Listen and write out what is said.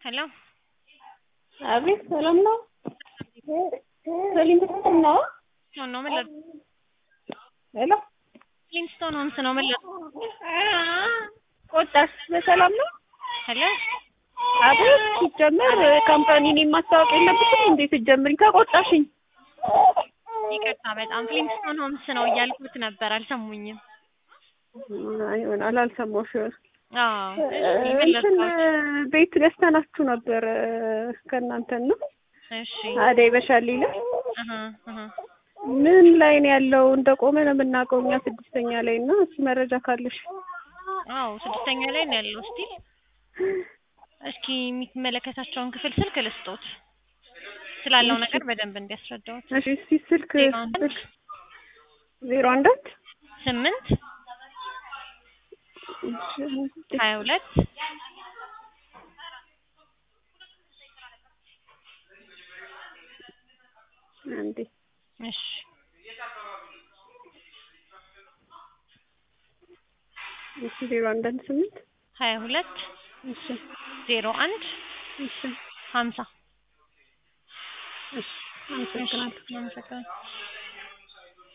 ሄሎ አቤት ሰላም ነው? ሊንግስቶን ነው? ሆኖ ምን ለ ሄሎ ሊንግስቶን ሆምስ ነው ምን ለ ወጣሽ በሰላም ነው? ሄሎ አቤት ሲጀመር ካምፓኒን ማስታወቅ የለብሽም እንዴ? ስትጀምሪ ከቆጣሽኝ ይቅርታ በጣም ሊንግስቶን ሆምስ ነው እያልኩት ነበር አልሰሙኝም። ይሆናል አልሰማሁሽ ይሆናል። አዎ እሺ ምን እንትን ልርዳዎት? ቤት ገዝተናችሁ ነበር ከእናንተ ነው እሺ አደይ በሻሌ ላይ አሀ አሀ ምን ላይ ነው ያለው? እንደቆመ ነው የምናውቀው እኛ ስድስተኛ ላይ እና እሱ መረጃ ካለሽ አዎ ስድስተኛ ላይ ነው ያለው። እስቲ እስኪ የሚመለከታቸውን ክፍል ስልክ ልስጦት ስላለው ነገር በደንብ እንዲያስረዳዎት። እሺ እስቲ ስልክ ዜሮ አንድ ዜሮ አንድ አንድ ስምንት ሀያ ሁለት አንዴ እሺ እሺ ዜሮ አንድ አንድ ስምንት ሀያ ሁለት እሺ ዜሮ አንድ እሺ ሀምሳ እሺ አመሰግናለሁ። አመሰግናለሁ።